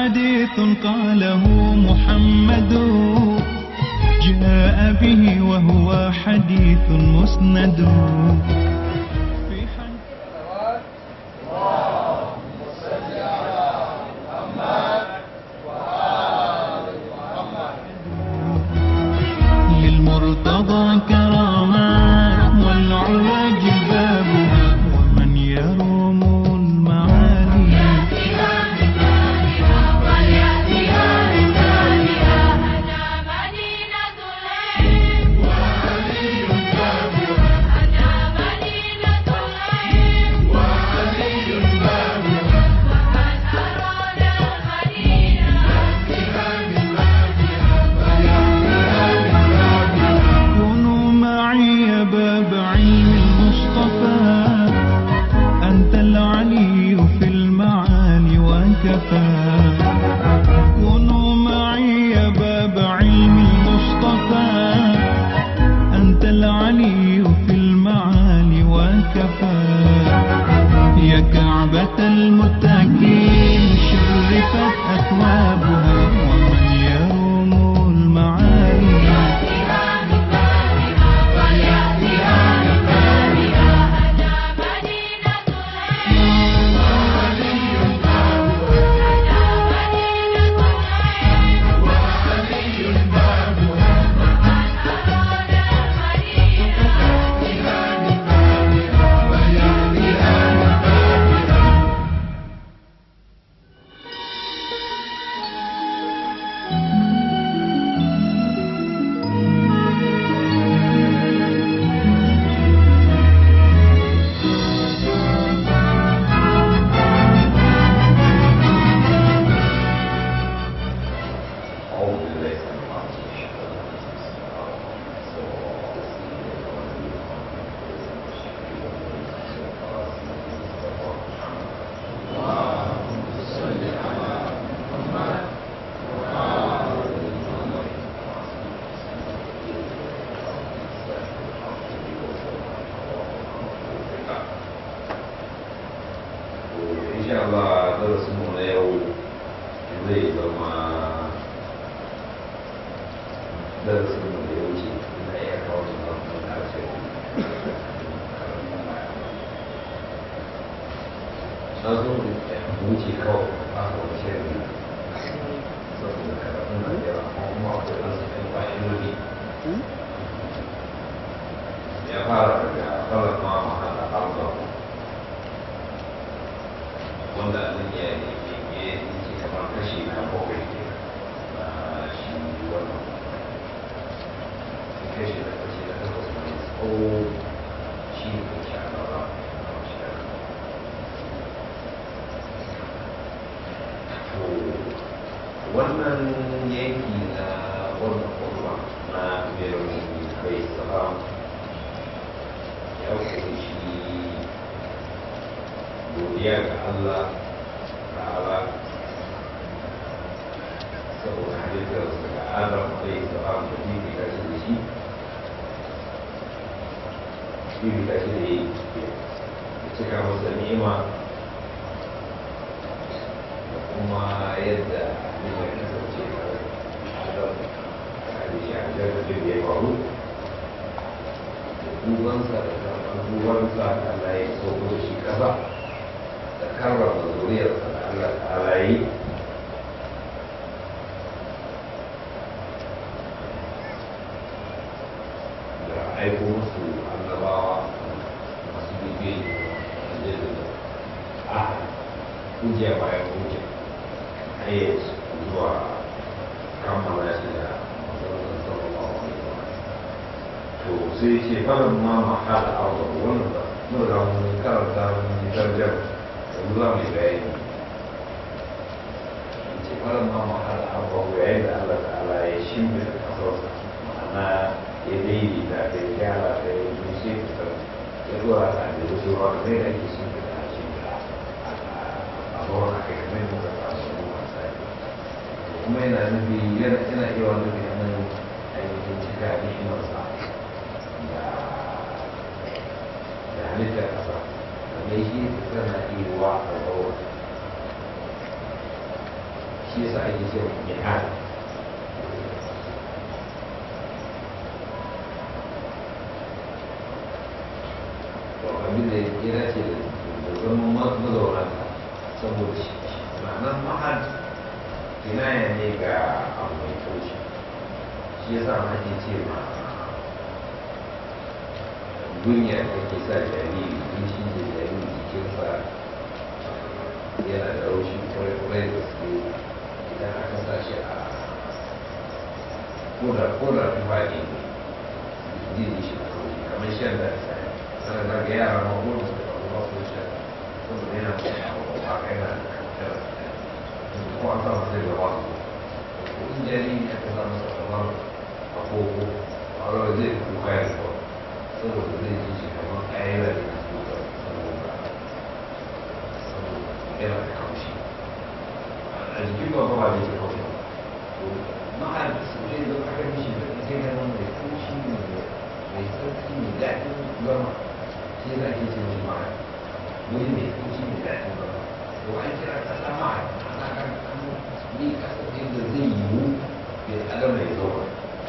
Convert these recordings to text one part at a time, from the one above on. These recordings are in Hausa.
حديث قاله محمد جاء به وهو حديث مسند في حديث للمرتضى كرامات والعلا جبابها ومن يروم المعالي كونوا معي يا باب علم المصطفى أنت العلي في المعالي وكفى كونوا معي يا باب علم المصطفى أنت العلي في المعالي وكفى يا كعبة المتقين شرفت أثوابها ومن يروم المعالي أعوذ بالله السميع العليم إن شاء الله درس mu na yau zai zama darasin mu da ya wuce na iya kawo su na kuma karshe na zo mu wuce kawai a kawai shirin saboda karatun na da yawa kuma akwai ɗan su ɗan fa'idodi ya fara daga fara ma mahala arba wanda nan ya yi ke kamar kashi na bakwai ke na shi wannan kashi na kashi na takwas mai tsawo shi ne ke shi a gaba a shi a gaba to wannan yanki na wannan kurwa na birnin kai salam ya kunshi godiya ga Allah ta'ala saboda halittar su ga Adam alaihi salam da bibi ka shi da shi bibi ka shi da yi ya cika masa ni'ima da kuma yadda halittar ya kasance a Adam da halittar a jirgin da ya faru da dubansa da karɓar dubansa da Allah ya sauko da shi ƙasa da karrama zuriyarsa da Allah ta'ala yi da aiko musu annabawa masu bibiyan da da a hujja bayan hujja hayyar zuwa kammala shi da masarar sallallahu alaihi wa to sai ce fara ma mahala arba wannan ba mun ga mun karanta mun tarjama yanzu za mu yi bayani ce fara ma mahala arba yayin da Allah ta'ala ya shimbe da kasarsa ma'ana ya daidaita da ya gyara da ya yi sai fitar ya zuwa ta da ya zuwa da zai da ake shimbe da shimbe a zuwa a kai kamar yadda ta su ruwa sai kuma yana nufi yana yana iya wani nufi nan ainihin cika ni'imarsa da da halittar ƙasa da mai shi tana iya wa a zaura shi yasa ake cewa jihad to abin da ya dace da zaman mazaunanta saboda shi ma'anar mahad kinaya ne ga abu mai taushi shi yasa ma ake ce ma duniya da ke sa jariri in shi da jariri jikinsa yana da raushi kwarai da suke idan aka sa shi a koda koda tufa ne zai yi shi da raushi kamar shan da ta sana na ga yara ma ko da suka ba su shan saboda yana da ba ka yana da kankan ko an samu sai da wasu ko in jariri aka sa masa kamar a koko a rawar zai kuka ya kawai saboda zai ji shi kamar ayyana da ke kuka saboda yana da kaushi a jikin ba ba da ke kaushi to ma'an su ne da aka mishi da ita yana mai kaushi ne mai tsarki mai daɗin zama shi yana ke ce mai ma'an wuri mai kaushi mai daɗin zama to an kira kasa ma'an ana kan an yi kasa da zai yiwu ya adam mai zauna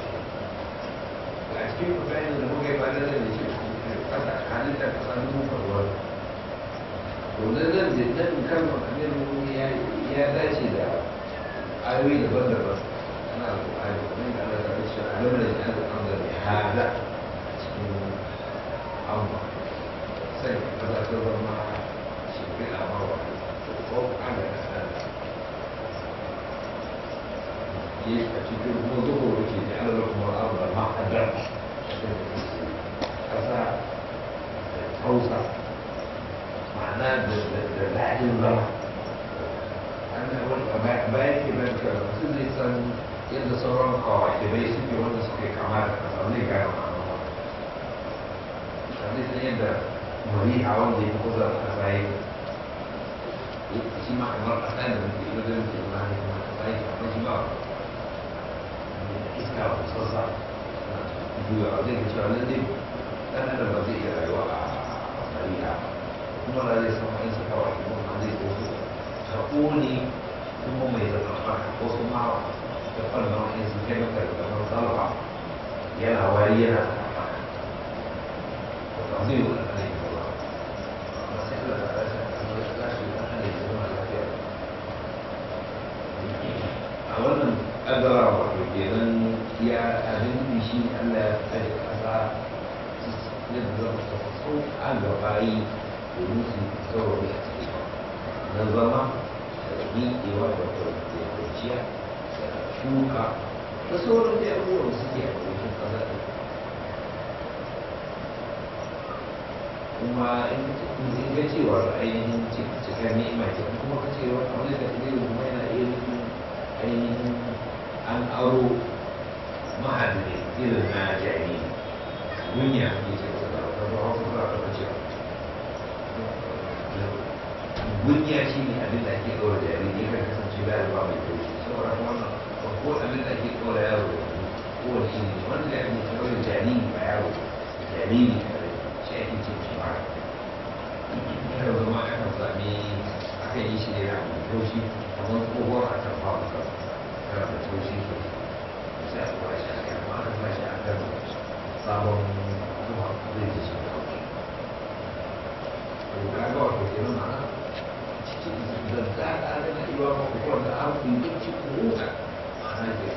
a cikin bayanin da muka yi ba da zai da shi kasa halittar kasa duka ruwan to nan nan da nan kalmar amir ya dace da ayoyi daban-daban ana alƙur'ani kamar da Allah ta ce a lamar da ya zama da mai hada a cikin amma sai ka za ta zama shimfiɗa ma wa ko ana da sana yi a cikin kuma zuwa wuce da Allah kuma abu da ma'adar ƙasa da hausa ma'ana da daɗin zama bayan ke nan ka mutum zai san yadda sauran kawai bai suke wanda suke kama da kasa zai gane ma'ana ba zai san yadda mari a wanda ya fi kusa da kasa yake shi ma kamar kasa da muke yi wajen ke ma ne kuma kasa yake amma shi ba iska ba sassa juya zai ka cewa lalle ɗan adam ba zai iya rayuwa a mari'a kuma da zai san wa'insu kawai kuma zai so su ka ƙone kuma mai zama ko su ma da fannin wa'insu chemical kamar salwa yana wari yana ba zai yi wani ne ba ba sai Allah ta rasa kamar da za shi ɗan adam ya zama lafiya a wannan ƙadara wato kenan ya abin da shi Allah ya tsaye ƙasa yadda zama ta sauƙa ga bayi domin su saurari a ciki na zama da miƙewa da kwanciya da shuka da sauran da abubuwan suke a cikin ƙasa ɗin kuma in ga cewa ainihin cikar ni'ima ce kuma ka ce wani abu da zai kuma yana iya nufin ainihin an aro mahadin irin na jariri dunya ne ce ta da wata hausa za ta cewa gunya shi ne abin da ake ɗaura jariri ya kan kasance da ba mai taushi saboda wannan ko abin da ake ɗaura yaro da ko wani shi ne wanda ya ake ɗaura jariri ba yaro jariri kare shi ake ce shi ba ya zama akan sami akan yi shi ne da mai taushi kamar tsohuwar a kan ba masa kana da taushi sosai sai a ɗaura shi a kai amma aka sa shi a kan sabon zuwa zai ji shi taushi to ga ga wato kenan ma'ana da za a gana iwa makwakwa da an kuntunci kuruka ma'ana ke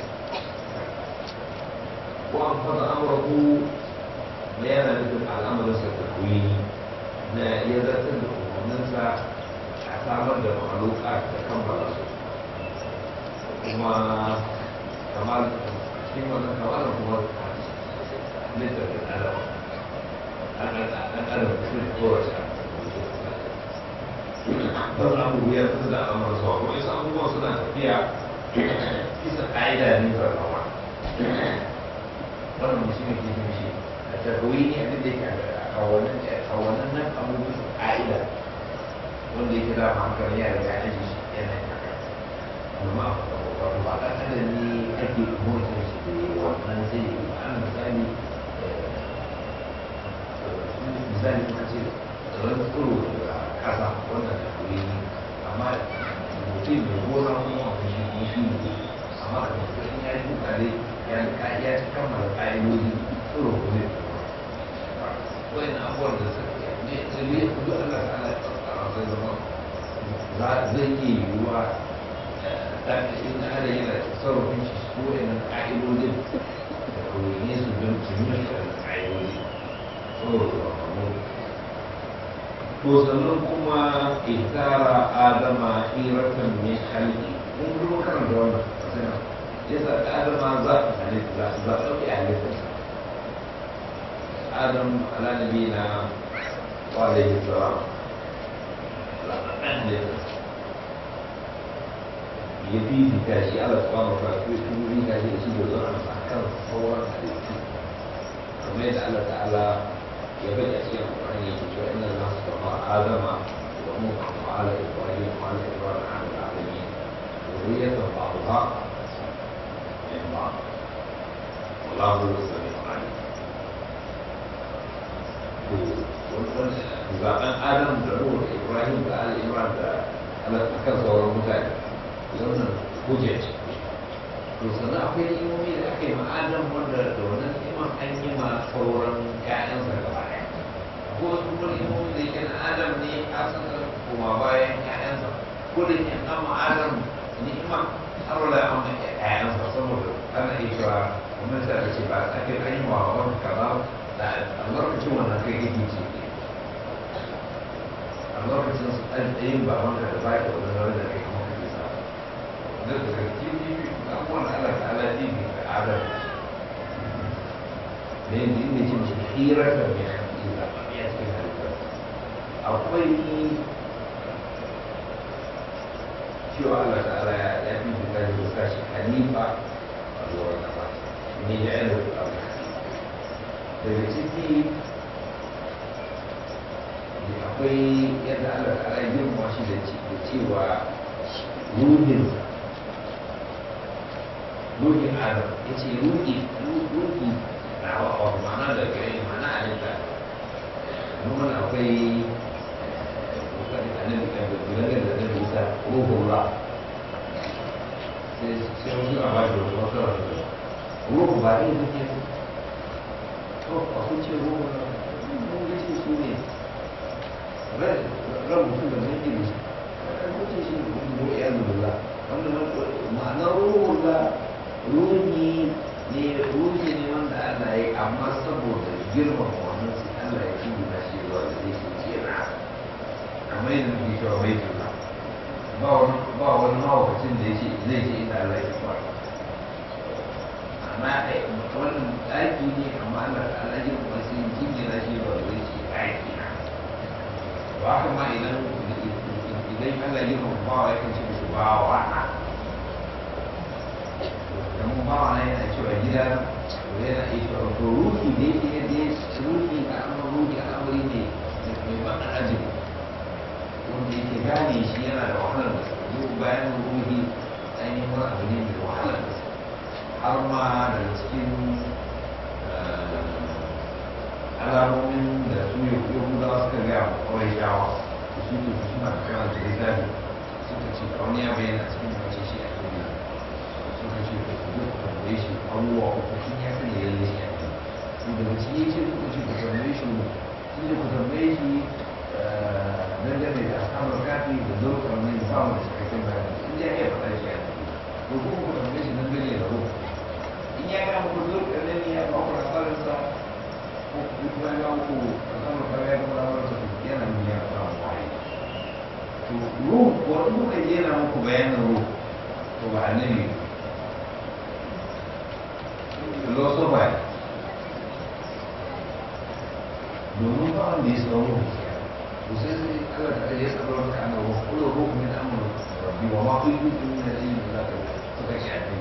ko an fada amurku na yana nufin al'amarinsa da kuyi na ya zartar da umarninsa a samar da mahaluka da kammala su kuma kamar cikin wannan kamar kuma littar da adam an adam sun kowace don abu ya fi da al'amar zuwa kuma isa abubuwan suna tafiya bisa ƙa'ida ne ba rawa wannan mutum ne ke shi a tarwi ne abin da yake a wannan nan abu bisa ƙa'ida wanda yake da hankali ya riga ya ji shi yana yin haka amma wato ba ɗan adam ne ake motsa shi da wannan zai yi an misali misali kuma ce tsaron tsoro daga ƙasa wannan da kuri amma mutum mai gona kuma wani shi ne ya ci kammala ƙa'idoji tsoro ko zai tsoro wani abubuwan da suka ne da ne duk Allah ta ala tsara zai zama za zai iya yiwuwa dan in ada yana sarrafin shi su wani ƙa'idojin da kawai su don su yi da ƙa'idoji tsoro da mamu to sannan kuma itara adama hiratan min halki mun kuma karanta wannan sai yasa adama za a halitta za a ɗauki halittarsa adam ala nabi na wa alaihi salam ɗan halittarsa ya fifita shi ala subhanahu wa ta'ala ko ya fifita shi da shi da zuwa a kan sauran halittu kamar yadda Allah ta'ala ya bada a cikin Al-Qur'ani yake cewa inna Allah subhanahu adama wa nuha wa ala ibrahim wa ala ibrahim ala alamin ذرية بعضها من بعض والله هو السميع العليم zaɓen adam da nuhu da ibrahim da ali imran da akan sauran mutane wannan hujja ce to sannan akwai imomi da aka yi ma adam wanda da wannan iman an yi ma sauran ƴaƴansa gaba ɗaya ko wasu kuma imomi da yake na adam ne a sanar kuma bayan ƴaƴansa ko da ke an ma adam ni'ima har wala an ma ƴaƴansa saboda ana iya cewa kamar da ake ba a kai an yi wa wani kaza da a lokacin wannan kai kake ce a lokacin su ɗan ɗayin ba wanda da ba da wani wani da kai kuma kake sa da daga cikin abubuwan da Allah ta'ala jibi da adam ne ne ne ce mace hirar da mai hanci da ya cikin halittar akwai cewa Allah ta'ala ya fi da da sashi hanifa a zuwa kasa ne ya yi da daga ciki akwai yadda Allah ta'ala ya girma shi da cewa ruhinsa ruhin adam ya ce ruhi ruhi na wa ma'ana da gare ma'ana a nika nuna akwai kokarin annabi kan da gudanar da annabi isa ruhullah sai sai wasu a ba da wasu wasu ruhu ba ne da ke to a kun ce ruhu mun ga ce su ne ran mutum da zai yi ran mutum shi ne ruhu ya zuwa wanda ma'anar ruhullah ruhi ne ruhi ne wanda Allah ya amma saboda girman wannan sai Allah ya yi na shi zuwa da zai shi ce na kamar yadda muke cewa bai tuna ba wani ba wani mawakacin da yake zai ce inda Allah ya ba amma wannan ɗaki ne amma Allah ta Allah ya kuma sai jinjina shi zuwa da zai ce ɗaki na ba haka ma idan idan Allah ya kuma bawa ya kan ce musu bawa na dan bawa na yana cewa gida yana iya cewa to ruhi da yake yadda ruhi a amma ruhi al'amari ne mai ban ajibi wanda yake gane shi yana da wahalar da su bayan ruhi ainihin wani abu ne mai wahalar da su har ma daga cikin alamomin da su yahudawa suka gaya wa kawai shawa su su suna da kawai da littafi suka ce kawai ya bayyana cikin mace shi a duniya suka ce da su duk tambaye shi abubuwa uku shi ya sani ya yi shi a duniya daga ciki ya ce kuka ce ku tambaye shi shi ne ku tambaye shi dangane da asamar kafi da zurfar ne da ba mu da cikakken bayani in ya iya faɗa shi a ciki ko kuma ku tambaye shi dangane da ruhu in ya ga muku zurfar ne ya ba ku asarinsa ko kuma ya ga muku asamar kafi ya kuma lamarsa yana nuna ya samu wahayi to ruhu wani muka yana muku bayanin ruhu to ba annabi philosopher domin ba wanda ya san ruhu وسيدي قال لك يسأل ربك عن الروح قل الروح من أمر ربي وما كنت من العلم إلا تتشع فيه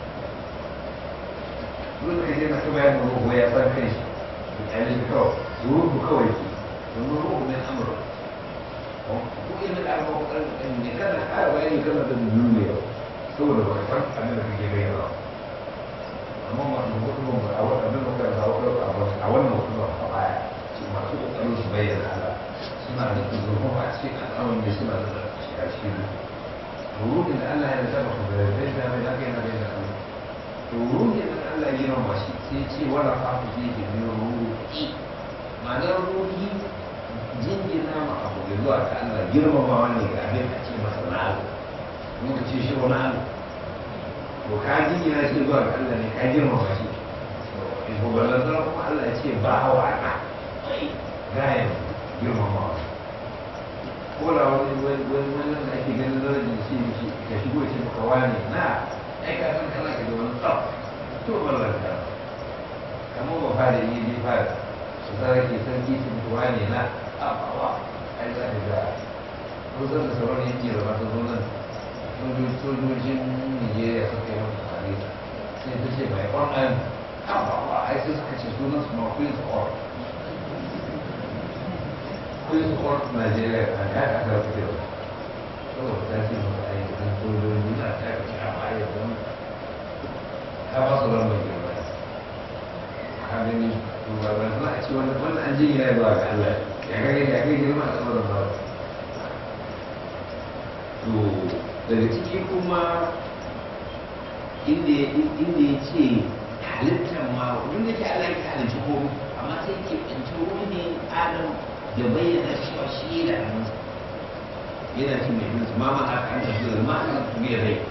يقول لك هنا كما يعني الروح وهي صار كيش يعني الكوي الروح كوي وإن الروح من أمر وإن الأمر أن كان الحال وأن كان بالدنيا سورة وكفر أمر في جميع amma ma da mutum ba a wannan da muka da a wannan mutum ba a baya masu kokarin su bayyana Allah suna da zurfin a cikin al'amarin da suna da shiga cikin ruhin da Allah ya zama ku da zai da mai lafiya na bayyana Allah to ruhin da Allah ya girma shi sai ce wala fa ku ji da ruhi ma'anar ruhi jingina ma abu da zuwa ta Allah girmamawa ne ga abin a ce masa na Allah muka ce shi wani Allah to ka jingina shi zuwa ga Allah ne ka girmama shi to ko ballan kuma Allah ya ce ba wa na gayan girmamawa ko da wani wani wani da ake ganin darajar shi ne shi ka shigo ya ce maka wani na ai ka san kana ka da wani tsaf to ballan ka kamar ba fara yi ne fara su tsara ke sarki su mutu wani na abawa ai za ka ga kusan da sauran yanki da masu zo nan sojojin nigeria suka yi mata tare sai ta ce mai ƙwanan abawa ai sai suka ce sunan su ma queen's court queen's court nigeria a ya ka ta fi yau saboda ta ce mata ai idan sojoji na ta ka ce a baya don ta ba su lambar girma ka gani ba ba za a ce wannan wannan an jin yana zuwa ga Allah ya kage ya kage girma a sama da ba to daga ciki kuma inda inda ya ce halittar ma wanda ke Allah ya halitta ko amma sai ke tsanci wani adam da bayyana cewa shi da hannunsa yana cin mai hinsu ma ma aka an tafi da ma aka tafi da rai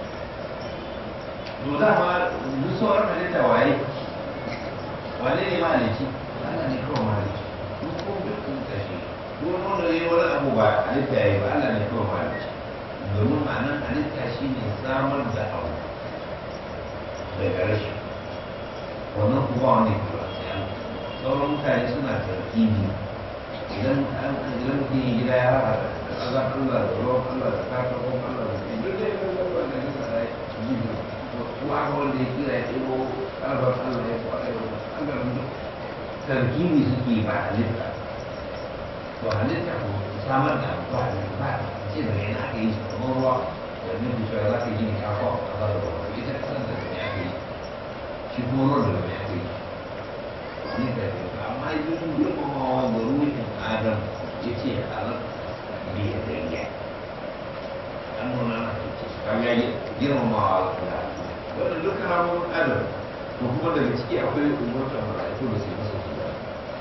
to dama duk sauran halitta waye wane ne mahalici Allah ne kawai mahalici duk ko dukkan kashi duk wanda ne wani abu ba halitta yayi ba Allah ne kawai mahalici domin ma'anar halitta shi ne samar da abu daga rashin wannan kuma wani kuma sauran mutane suna tarkibi idan an idan mutum ya gida ya haɗa da ƙazan Allah da ruwan Allah da katakon Allah da ke duk da ya kan gaba da nisa da ya ji kuma aka wanda ya kira ya ɗebo ƙarfar Allah ya kwa ɗaya ɓangaren duk tarkibi suke ba halitta to halitta ko samar da abu ba halitta ba ce da yana aka yi kamar ruwa da nufin cewa za ka gini kafa a ƙasa da ruwa ita ƙasar da ya aka yi shi kuma ruwan da ya aka yi ne da ya amma yin girmamawa da ruhin adam ya ce halar biya da ya an nuna na kaga girmamawa da wanda duka ramun adam to kuma daga ciki akwai umarta mala'iku da su masa su da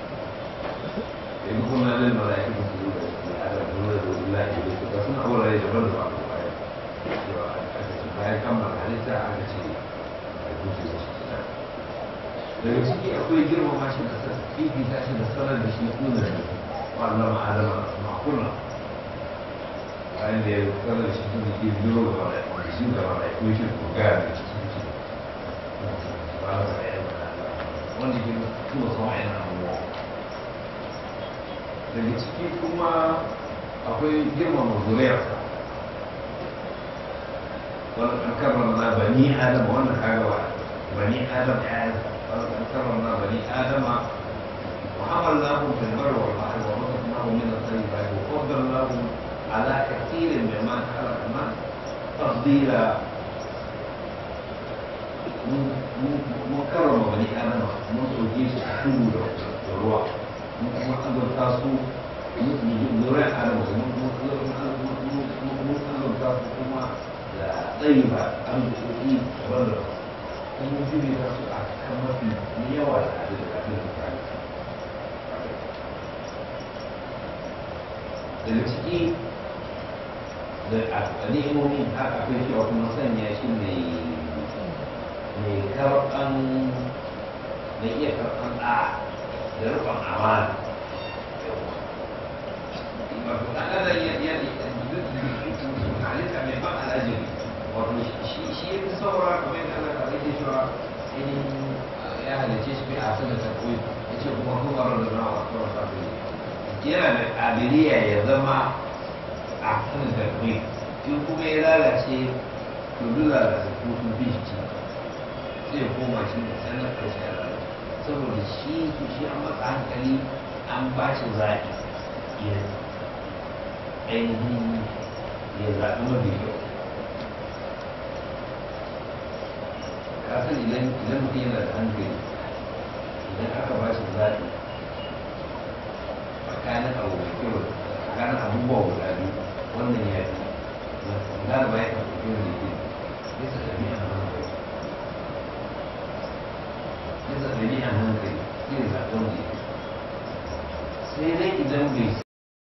yanzu kuma nan mala'iku da su da adam nuna da wula ke da su ga suna wurare daban da ba a baya cewa aka ce bayan kammala halitta aka ce a kusa da su da daga ciki akwai girmama shi da sa fifita shi da sanar da shi kuna da wannan ma'adama ma'akuna bayan da ya sanar da shi tun da ke biyo da mala'iku da shi da mala'iku shi ko gaya da shi wanda ke kuma sama yana abuwa daga ciki kuma akwai girmama zuriyarsa wani an karrama na bani adam wannan kagawa bani adam ya wani an karrama bani adama وحملناهم في البر والبحر ورزقناهم من الطيبات وفضلناهم على كثير ممن خلقنا تفضيلا mun karrama wani adama mun soke su a tudu da ruwa mun kuma azurta su lura adama mun azurta su kuma da tsayi ba arziki daban da kuma jiri za su a kan mafi yawa da abin da abin da kare daga ciki da a ni'imomin haka akwai cewa kuma sanya shi mai mai karɓan da iya karɓan ɗa da rufin amana wato ɗan adam ya ya halitta mai ban al'ajabi wato shi shi ya fi saura kamar yadda Allah ta rage cewa ainihin ya halice shi a sanar da koyi ya ce kuma kuma ran da nawa kawai ta fi yana da ƙabiliya ya zama a sanar da koyi in kuma ya lalace to duk lalace ko sun fi shi zai koma shi da sanar da shi saboda shi su shi an matsa hankali an ba shi zaɓi ya ainihin ya zaɓi mafi kyau ka san idan idan mutum yana da hankali idan aka ba shi zaɓi tsakanin abu mai kyau tsakanin abubuwa guda biyu wannan ya fi na da bayan ka fi kyau da ke bisa tafiya hankali wanda ya sai dai idan bai